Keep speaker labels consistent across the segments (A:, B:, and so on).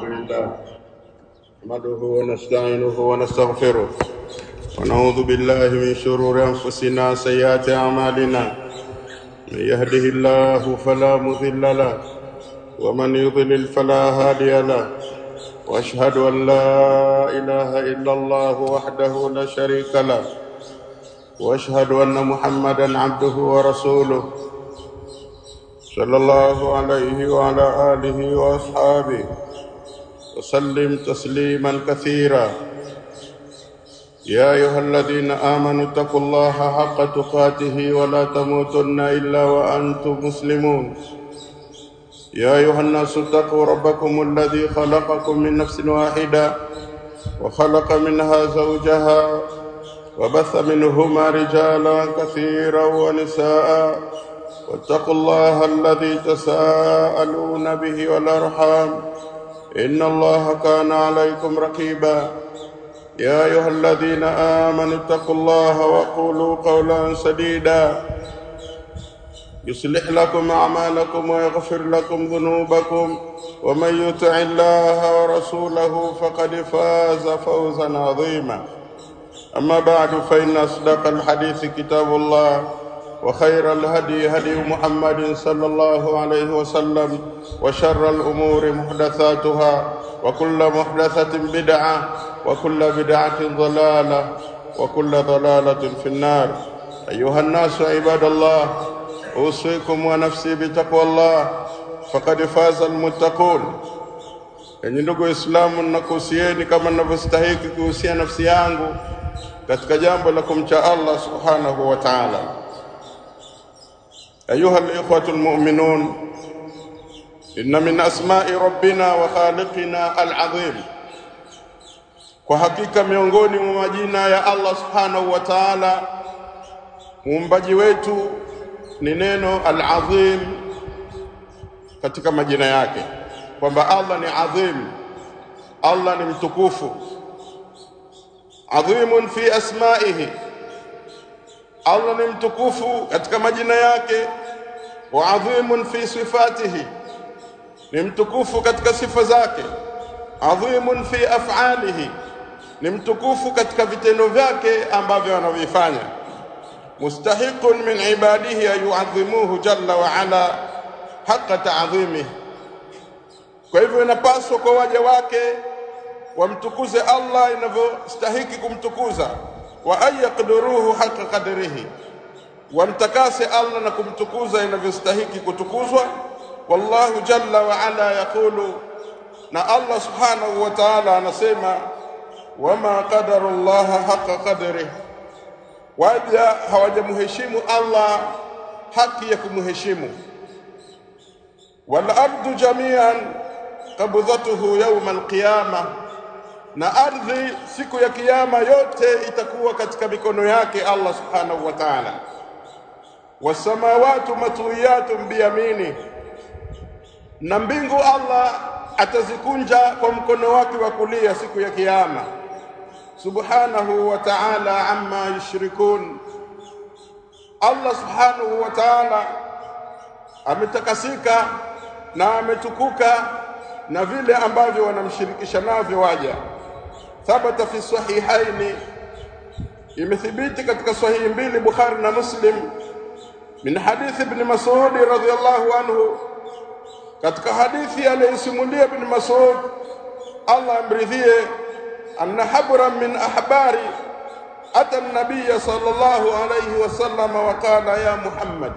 A: لله نحمده ونستعينه ونستغفره ونعوذ بالله من شرور أنفسنا سيئات أعمالنا من يهده الله فلا مضل له ومن يضلل فلا هادي له واشهد ان لا اله الا الله وحده لا شريك له واشهد ان محمدا عبده ورسوله صلى الله عليه وعلى اله واصحابه وسلم تسليما كثيرا يا ايها الذين امنوا اتقوا الله حق تقاته ولا تموتن الا وانتم مسلمون يا أيها الناس اتقوا ربكم الذي خلقكم من نفس واحدة وخلق منها زوجها وبث منهما رجالا كثيرا ونساء واتقوا الله الذي تساءلون به والأرحام إن الله كان عليكم رقيبا يا أيها الذين آمنوا اتقوا الله وقولوا قولا سديدا يصلح لكم أعمالكم ويغفر لكم ذنوبكم ومن يطع الله ورسوله فقد فاز فوزا عظيما أما بعد فإن أصدق الحديث كتاب الله وخير الهدي هدي محمد صلى الله عليه وسلم وشر الأمور محدثاتها وكل محدثة بدعة وكل بدعة ضلالة وكل ضلالة في النار أيها الناس عباد الله أوصيكم ونفسي بتقوى الله فقد فاز المتقون Enyi ndugu Waislamu, ninakuhusieni kama ninavyostahiki kuhusia nafsi yangu katika jambo la kumcha Allah subhanahu wa ta'ala. Ayuha al-ikhwatu al-mu'minun, inna min asma'i rabbina wa khaliqina al-azim, kwa hakika miongoni mwa majina ya Allah subhanahu wa ta'ala muumbaji wetu ni neno al-azim katika majina yake kwamba Allah ni adhim Allah ni mtukufu adhimun fi asma'ihi Allah ni mtukufu katika majina yake wa adhimun fi sifatihi ni mtukufu katika sifa zake adhimun fi af'alihi ni mtukufu katika vitendo vyake ambavyo anavifanya mustahiqun min ibadihi an yu'adhimuhu jalla wa ala haqqa ta'dhimihi kwa hivyo inapaswa kwa waja wake wamtukuze Allah inavyostahiki kumtukuza wa ayaqdiruhu haqqa qadrihi wamtakase Allah na kumtukuza inavyostahiki kutukuzwa wallahu jalla wa ala yaqulu na Allah subhanahu wa ta'ala anasema wama qadara Allah haqqa qadrihi waja hawajamheshimu Allah haki ya kumheshimu wal ardu jami'an qabdhatuhu yawm alqiyama na ardhi siku ya kiyama yote itakuwa katika mikono yake Allah subhanahu wa ta'ala wasamawati matwiyatun biyamini na mbingu Allah atazikunja kwa mkono wake wa kulia siku ya kiyama subhanahu wa ta'ala amma yushrikun Allah subhanahu wa ta'ala ametakasika na ametukuka na vile ambavyo wanamshirikisha navyo waja thabata fi sahihaini imethibiti katika sahihi mbili Bukhari na Muslim min hadithi ibn Mas'ud radhiyallahu anhu katika hadithi aliyosimulia ibn Mas'ud Allah amridhie anna habran min ahbari ata an-nabiy sallallahu alayhi wasallam wa qala ya Muhammad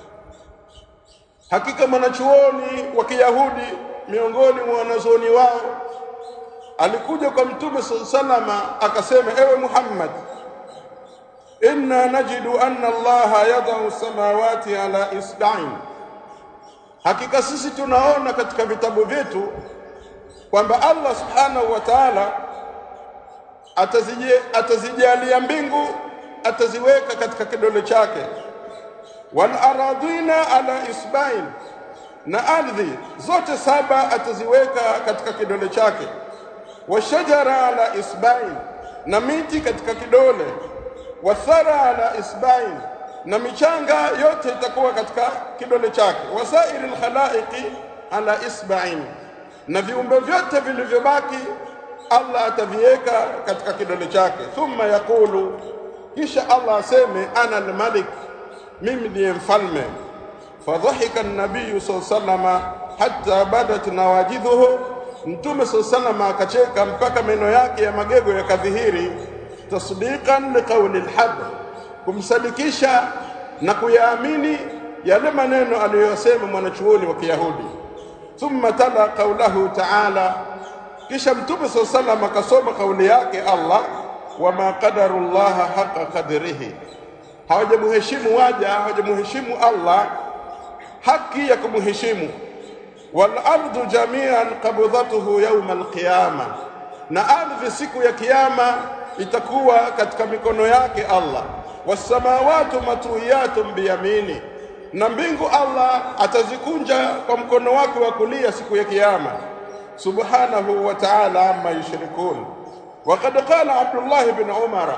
A: hakika mwanachuoni wa Kiyahudi miongoni mwa wanazuoni wao alikuja kwa mtume salama akasema ewe Muhammad inna najidu anna Allah yadau samawati ala isba'in hakika sisi tunaona katika vitabu vyetu kwamba Allah subhanahu wa ta'ala atazije atazijalia mbingu ataziweka katika kidole chake wal aradina ala isba'in na ardhi zote saba ataziweka katika kidole chake washajara ala isba'in na miti katika kidole wathara ala isba'in na michanga yote itakuwa katika kidole chake wasairi alkhalaiqi ala isba'in na viumbe vyote vilivyobaki Allah ataviweka katika kidole chake. Thumma yaqulu, kisha Allah aseme ana almalik, mimi ndiye mfalme. Fadhahika nabiyu saa salama hatta badat nawajidhuhu, Mtume saa salama akacheka mpaka meno yake ya magego yakadhihiri, tasdiqan liqauli lhaq, kumsadikisha na kuyaamini yale maneno aliyosema mwanachuoni wa Kiyahudi. Thumma tala qaulahu taala, kisha Mtume saa salam akasoma kauli yake Allah, wama qadaru llaha haqa qadrihi, hawajamuheshimu waja, hawajamuheshimu Allah haki ya kumheshimu. Wal ardu jamian qabdhatuhu yawma alqiyama, na ardhi siku ya kiyama itakuwa katika mikono yake Allah. Wassamawatu matwiyatun biyamini, na mbingu Allah atazikunja kwa mkono wake wa kulia siku ya kiyama. Subhanahu wa ta'ala amma yushrikun. Waqad qala Abdullah ibn Umara,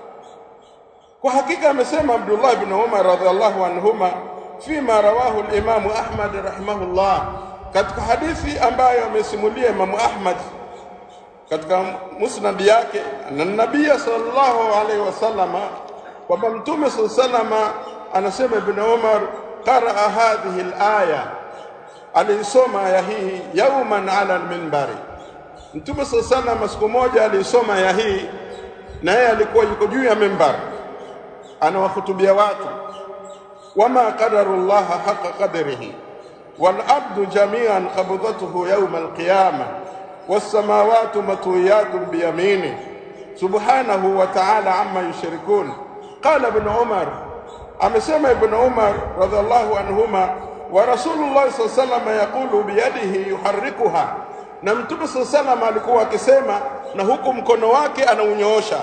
A: kwa hakika amesema Abdullah ibn Umar radhiallahu anhuma fima rawahu al-Imamu Ahmad rahimahullah, katika hadithi ambayo amesimulia Imamu Ahmad katika musnad yake na nabia sallallahu alaihi wasallama kwamba mtume sallallahu alaihi wasallama anasema Ibn Umar qaraa hadhihi al-aya, aliisoma aya hii yauman ala al-minbari. Mtume sallallahu alaihi wasallam siku moja aliisoma aya hii, na yeye alikuwa yuko juu ya mimbar anawahutubia watu, wama qadaru llaha haqa qadrihi wal ardu jamian qabdatuhu yawma alqiyama wassamawatu matwiyatun biyamini subhanahu wa ta'ala amma yushrikun. Qala Ibn Umar, amesema Ibn Umar radhiallahu anhuma, wa Rasulullah sallallahu alayhi wasallam yaqulu biyadihi yuharrikuha, na Mtume sallallahu alayhi wasallam alikuwa akisema na huku mkono wake anaunyoosha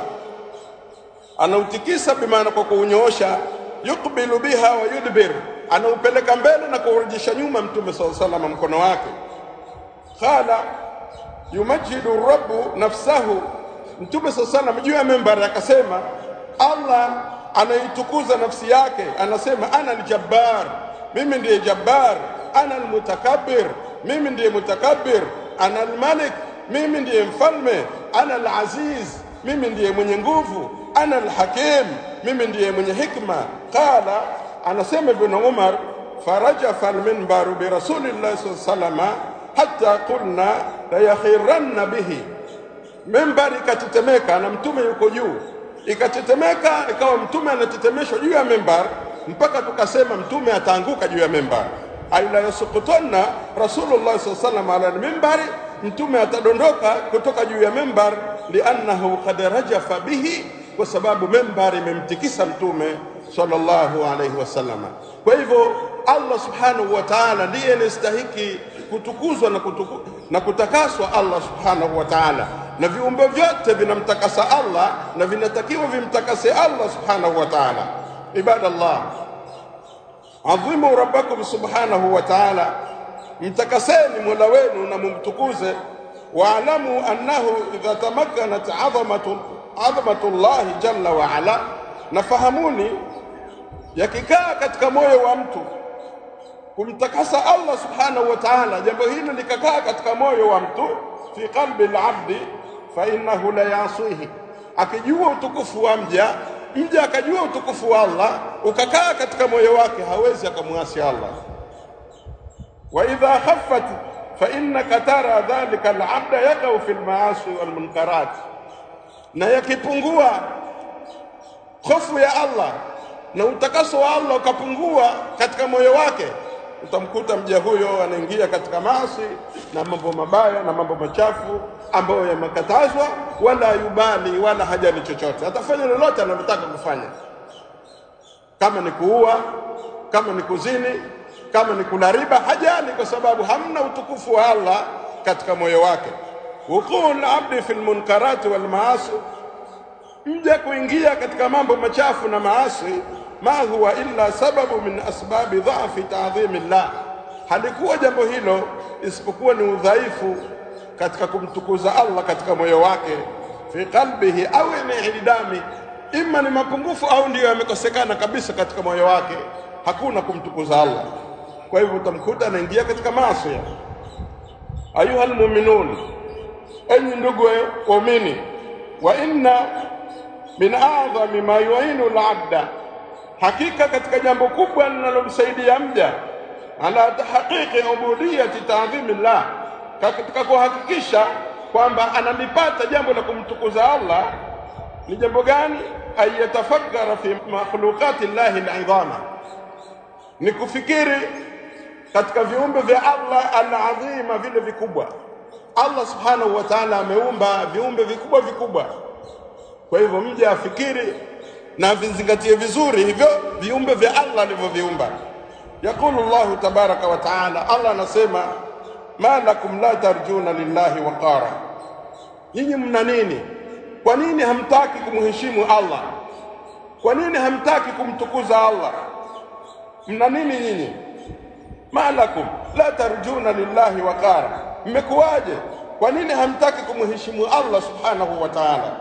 A: anautikisa bimaana kwa kuunyoosha, yukbilu biha wa yudbir, anaupeleka mbele na kuurudisha nyuma. Mtume saa salama mkono wake. Qala yumajidu rabbu nafsahu, Mtume saa salam juu ya membari akasema, Allah anaitukuza nafsi yake, anasema ana aljabbar, mimi ndiye jabbar, ana almutakabbir, mimi ndiye mutakabbir, ana almalik, mimi ndiye mfalme, ana alaziz, mimi ndiye mwenye nguvu ana alhakim, mimi ndiye mwenye hikma. Qala, anasema Ibn Umar, farajafa alminbaru birasulillahi sallallahu alayhi wasallam hatta qulna layakhiranna bihi, mimbari ikatetemeka na mtume yuko juu, ikatetemeka ikawa mtume anatetemeshwa juu ya mimbar mpaka tukasema mtume ataanguka juu ya mimbar, aila yasukutanna rasulullah sallallahu alayhi wasallam ala almimbari, mtume atadondoka kutoka juu ya mimbar, liannahu qad rajafa bihi kwa sababu membari imemtikisa mtume sallallahu alaihi wasallam. Kwa hivyo Allah subhanahu wa ta'ala ndiye anastahiki kutukuzwa na, kutuku, na kutakaswa Allah subhanahu wa ta'ala, na viumbe vyote vinamtakasa Allah na vinatakiwa vimtakase Allah subhanahu wa ta'ala. Ibadallah, adhimu rabbakum subhanahu wa ta'ala, mtakaseni mola wenu na mumtukuze. Waalamu annahu idha tamakkanat adhamatu adhamatullahi jalla wa ala, na fahamuni, yakikaa katika moyo wa mtu kumtakasa Allah subhanahu wa ta'ala, jambo hilo likakaa katika moyo wa mtu, fi qalbi al-abdi fa innahu la yasihi, akijua utukufu wa mja, mja akajua utukufu wa Allah ukakaa katika moyo wake, hawezi akamwasi Allah. wa idha khaffat fa innaka tara dhalika al-abda yaqau fi al-maasi wal munkarat na yakipungua hofu ya Allah na utakaso wa Allah ukapungua katika moyo wake, utamkuta mja huyo anaingia katika maasi na mambo mabaya na mambo machafu ambayo yamekatazwa, wala yubali wala hajali chochote, atafanya lolote analotaka kufanya, kama ni kuua, kama ni kuzini, kama ni kula riba, hajali, kwa sababu hamna utukufu wa Allah katika moyo wake wukuu labdi fi lmunkarati walmaasi, mja kuingia katika mambo machafu na maasi, ma huwa illa sababu min asbabi dhafi taadhimi llah, halikuwa jambo hilo isipokuwa ni udhaifu katika kumtukuza Allah katika moyo wake, fi qalbihi au ni idami, ima ni mapungufu au ndiyo yamekosekana kabisa katika moyo wake, hakuna kumtukuza Allah. Kwa hivyo utamkuta anaingia katika maasi ayuha almu'minun enyi ndugu waumini wa inna min a'dhami ma yu'inu al-'abda hakika katika jambo kubwa linalomsaidia mja ala tahqiqi ubudiyati ta'dhimillah katika kuhakikisha kwamba analipata jambo la kumtukuza Allah ni jambo gani ayatafakkara fi makhluqati llahi al'idhama ni kufikiri katika viumbe vya Allah al-azima vile vikubwa Allah subhanahu wa ta'ala ameumba viumbe vikubwa vikubwa kwa hivyo mja afikiri na vizingatie vizuri hivyo viumbe vya Allah alivyoviumba yakulu Allahu tabaraka wa taala Allah anasema ma lakum la tarjuna lillahi waqara nyinyi mna nini kwa nini hamtaki kumheshimu Allah kwa nini hamtaki kumtukuza Allah mna nini nyinyi ma lakum la tarjuna lillahi waqara mmekuwaje kwa nini hamtaki kumheshimu Allah subhanahu wa ta'ala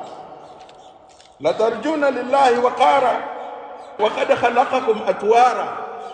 A: la tarjuna lillahi waqara waqad khalaqakum atwara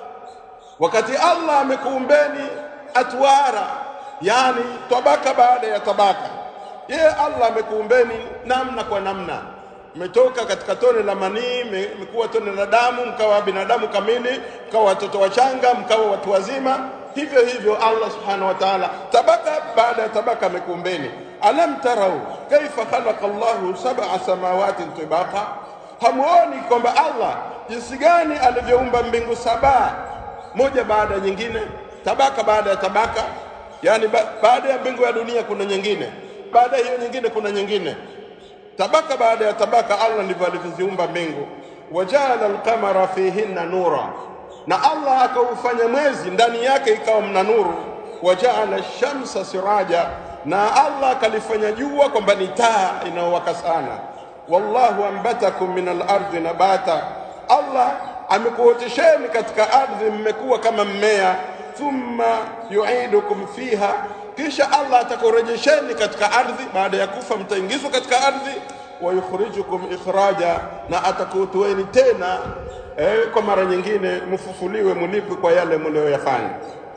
A: wakati Allah amekuumbeni atwara yani tabaka baada ya tabaka yeye Allah amekuumbeni namna kwa namna mmetoka katika tone la manii mmekuwa tone la damu mkawa binadamu kamili mkawa watoto wachanga mkawa watu wazima hivyo hivyo Allah subhanahu wa ta'ala tabaka baada ya tabaka amekuumbeni alam tarau kaifa khalaqa Allahu sab'a samawatin tibaqa hamuoni kwamba Allah jinsi gani alivyoumba mbingu saba moja baada ya nyingine tabaka baada ya tabaka yani ba baada ya mbingu ya dunia kuna nyingine baada ya hiyo nyingine kuna nyingine tabaka baada ya tabaka Allah ndivyo alivyoziumba mbingu wajala alqamara fihinna nura na Allah akaufanya mwezi ndani yake ikawa mna nuru wajaala shamsa siraja na Allah akalifanya jua kwamba ni taa inayowaka sana wallahu ambatakum min al-ardi nabata Allah amekuotesheni katika ardhi mmekuwa kama mmea thumma yu'idukum fiha kisha Allah atakurejesheni katika ardhi baada ya kufa mtaingizwa katika ardhi wa yukhrijukum ikhraja na atakutoeni tena eh, kwa mara nyingine mfufuliwe mulipi kwa yale mlioyafanya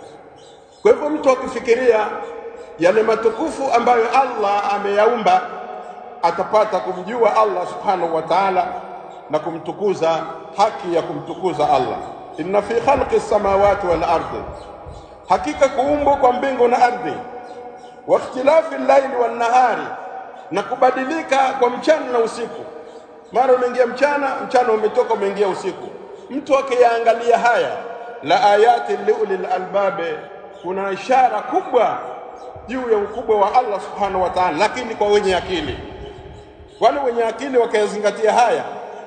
A: kwa hivyo mtu akifikiria yale matukufu ambayo Allah ameyaumba atapata kumjua Allah subhanahu wa ta'ala na kumtukuza haki ya kumtukuza Allah inna fi khalqi samawati wal ardi hakika kuumbwa kwa mbingu na ardhi wa ikhtilafi al-layli wan nahari na kubadilika kwa mchana na usiku mara umeingia mchana mchana umetoka umeingia usiku mtu akiyaangalia haya la ayati liulil albabe kuna ishara kubwa juu ya ukubwa wa Allah subhanahu wa ta'ala lakini kwa wenye akili wale wenye akili wakayazingatia haya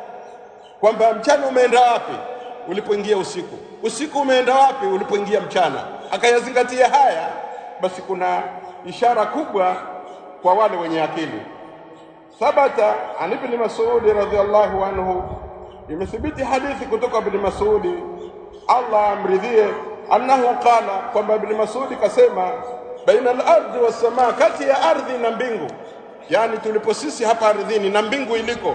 A: kwamba mchana umeenda wapi ulipoingia usiku usiku umeenda wapi ulipoingia mchana akayazingatia haya basi kuna ishara kubwa kwa wale wenye akili thabata an ibn mas'ud radhiyallahu anhu imethibiti hadithi kutoka ibn mas'ud Allah amridhie annahu qala kwamba ibn mas'ud kasema baina al-ardi was-samaa kati ya ardhi na mbingu yani tulipo sisi hapa ardhini na mbingu iliko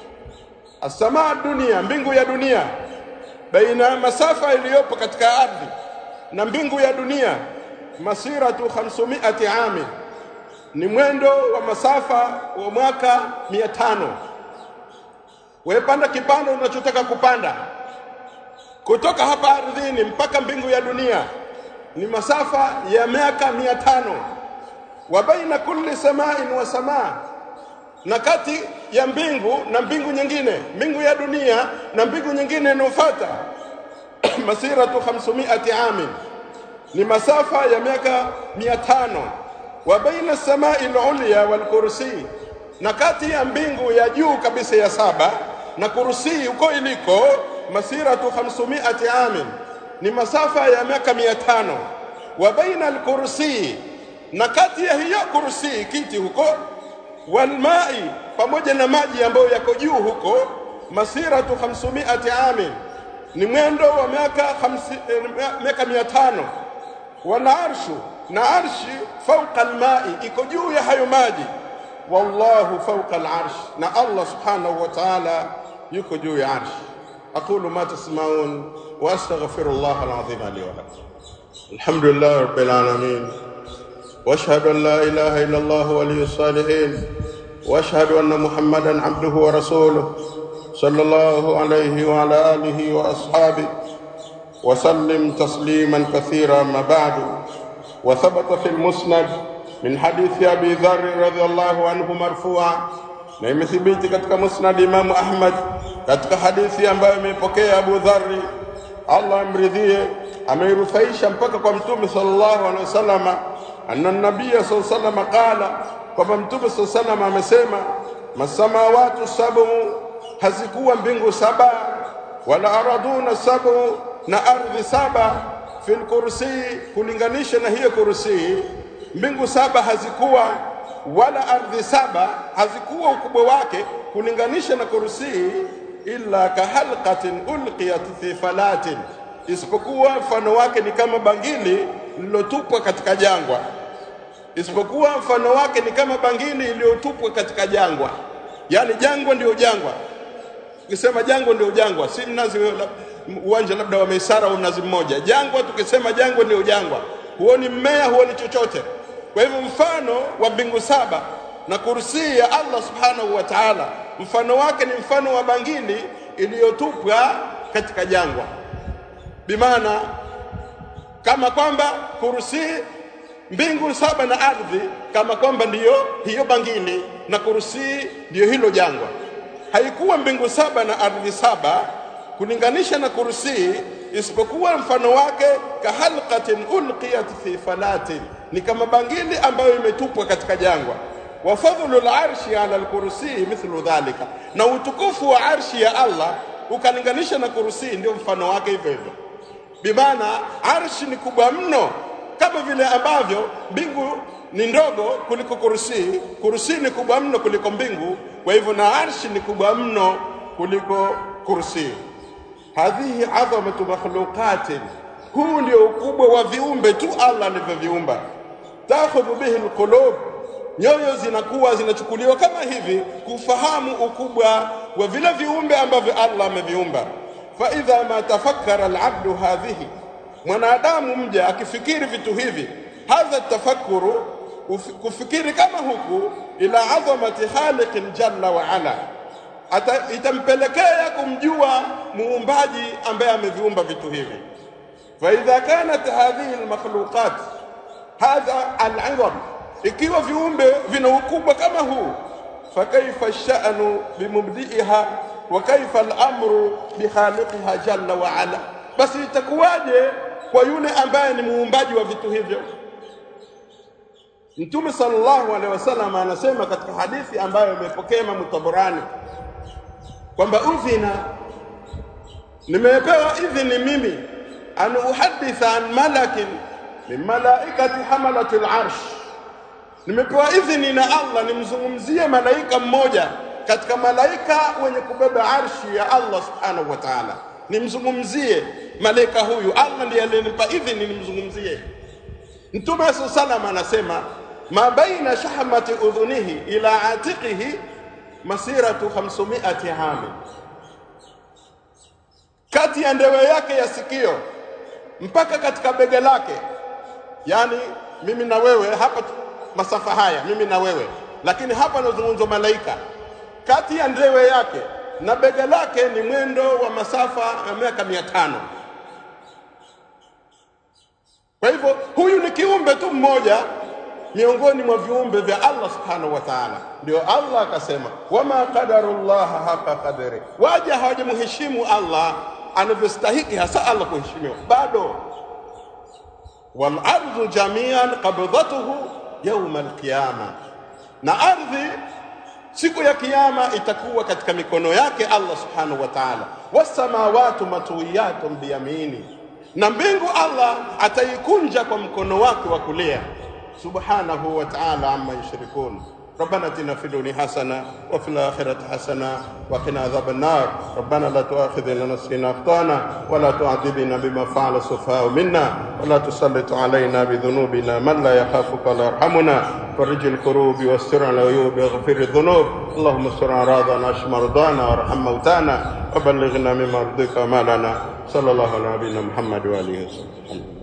A: as-samaa dunia mbingu ya dunia baina masafa iliyopo katika ardhi na mbingu ya dunia masiratu 500 ami ni mwendo wa masafa wa mwaka 500 wepanda kipando unachotaka kupanda kutoka hapa ardhini mpaka mbingu ya dunia ni masafa ya miaka 500 wa baina kulli samain wa samaa na kati ya mbingu na mbingu nyingine mbingu ya dunia na mbingu nyingine inayofuata masiratu 500 amin ni masafa ya miaka 500 wa baina samai al-ulya wal kursi na kati ya mbingu ya juu kabisa ya saba na kursi huko iliko masiratu 500 amin ni masafa ya miaka 500 wa baina al-kursi na kati ya hiyo kursi kiti huko walmai pamoja na maji ambayo yako juu huko masiratu 500 amin ni mwendo wa miaka miaka 500 wala arshu na arshi fauqa almai iko juu ya hayo maji wallahu fauqa alarsh na Allah subhanahu wa ta'ala yuko juu ya arsh aqulu ma tasma'un wa astaghfirullah alazim li wa lakum alhamdulillah rabbil alamin واشهد ان لا اله الا الله ولي الصالحين واشهد ان محمدا عبده ورسوله صلى الله عليه وعلى اله واصحابه وسلم تسليما كثيرا ما بعد وثبت في المسند من حديث ابي ذر رضي الله عنه مرفوعا na imethibiti katika musnad Imamu Ahmad katika hadithi ambayo imeipokea Abu Dharri, Allah amridhie, ameirufaisha mpaka kwa Mtume sallallahu alaihi wasallam, anna nabiyya sallallahu alaihi wasallam qala, kwamba Mtume sallallahu alaihi wasallam amesema, masamawatu sabu, hazikuwa mbingu saba, wala araduna sabu, na ardhi saba, fil kursi, kulinganisha na hiyo kursi, mbingu saba hazikuwa wala ardhi saba hazikuwa ukubwa wake kulinganisha na kursi illa kahalqatin ulqiyat fi falatin, isipokuwa mfano wake ni kama bangili lililotupwa katika jangwa, isipokuwa mfano wake ni kama bangili iliyotupwa katika jangwa. Yani jangwa ndio jangwa. Ukisema jangwa ndio jangwa, si mnazi uwanja labda wa Maisara au mnazi mmoja. Jangwa, tukisema jangwa ndio jangwa, huoni mmea, huoni chochote. Kwa hivyo mfano wa mbingu saba na kursi ya Allah subhanahu wa ta'ala, mfano wake ni mfano wa bangili iliyotupwa katika jangwa, bimaana kama kwamba kursi, mbingu saba na ardhi, kama kwamba ndiyo hiyo bangili na kursi ndiyo hilo jangwa. Haikuwa mbingu saba na ardhi saba kulinganisha na kursi, isipokuwa mfano wake kahalqatin ulqiyat fi falatin ni kama bangili ambayo imetupwa katika jangwa. wa fadhlu larshi ala lkursi mithlu dhalika, na utukufu wa arshi ya Allah ukalinganisha na kursi, ndio mfano wake hivyo hivyo. Bimaana arshi ni kubwa mno, kama vile ambavyo mbingu ni ndogo kuliko kursi, kursi ni kubwa mno kuliko mbingu. Kwa hivyo na arshi ni kubwa mno kuliko kursi. hadhihi adhamatu makhluqatin, huu ndio ukubwa wa viumbe tu Allah alivyoviumba takhudhu bihi alqulub, nyoyo zinakuwa zinachukuliwa kama hivi kufahamu ukubwa wa vile viumbe ambavyo Allah ameviumba. Fa idha ma tafakkara alabdu hadhihi, mwanadamu mja akifikiri vitu hivi, hadha tafakkuru, kufikiri kama huku, ila adhamati khaliqin jalla wa ala, ata itampelekea kumjua muumbaji ambaye ameviumba vitu hivi. Fa idha kanat hadhihi almakhluqat hadha al'idham, ikiwa viumbe vina ukubwa kama huu, fakaifa sha'nu bimubdi'iha wa kaifa al'amru bikhaliqiha jalla wa ala, basi itakuwaje kwa yule ambaye ni muumbaji wa vitu hivyo? Mtume sallallahu alaihi wasallam anasema katika hadithi ambayo imepokea Imam Tabarani kwamba udhina, nimepewa idhini mimi an uhaditha an malakin min malaikati hamalati larsh, nimepewa idhini na Allah nimzungumzie malaika mmoja katika malaika wenye kubeba arshi ya Allah subhanahu wa ta'ala, nimzungumzie malaika huyu. Allah ndiye aliyenipa idhini nimzungumzie. Mtume saa salam anasema ma baina shahmati udhunihi ila atiqihi masiratu 500 ami, kati ya ndewe yake ya sikio mpaka katika bega lake yaani mimi na wewe hapa masafa haya mimi na wewe lakini hapa nazungumzwa malaika kati ya ndewe yake na bega lake ni mwendo wa masafa ya miaka mia tano kwa hivyo huyu ni kiumbe tu mmoja miongoni mwa viumbe vya Allah subhanahu wa ta'ala. Ndio Allah akasema, wama qadarullaha haqa qadri, waja hawajamheshimu Allah anavyostahiki hasa Allah kuheshimiwa bado. Wal ardhu jamian qabdatuhu yawma alqiyama, na ardhi siku ya kiyama itakuwa katika mikono yake Allah subhanahu wa ta'ala. Wasamawatu matwiyatun biyamini, na mbingu Allah ataikunja kwa mkono wake wa kulia subhanahu wa ta'ala amma yushrikun ربنا اتنا في الدنيا حسنه وفي الاخره حسنه وقنا عذاب النار ربنا لا تؤاخذنا إن نسينا اخطانا ولا تعذبنا بما فعل السفهاء منا ولا تسلط علينا بذنوبنا من لا يخافك ولا يرحمنا فرج الكروب واستر على العيوب واغفر الذنوب اللهم استر اعراضنا اشف مرضانا وارحم موتانا وبلغنا مما رضيك وما لنا صلى الله على نبينا محمد واله وصحبه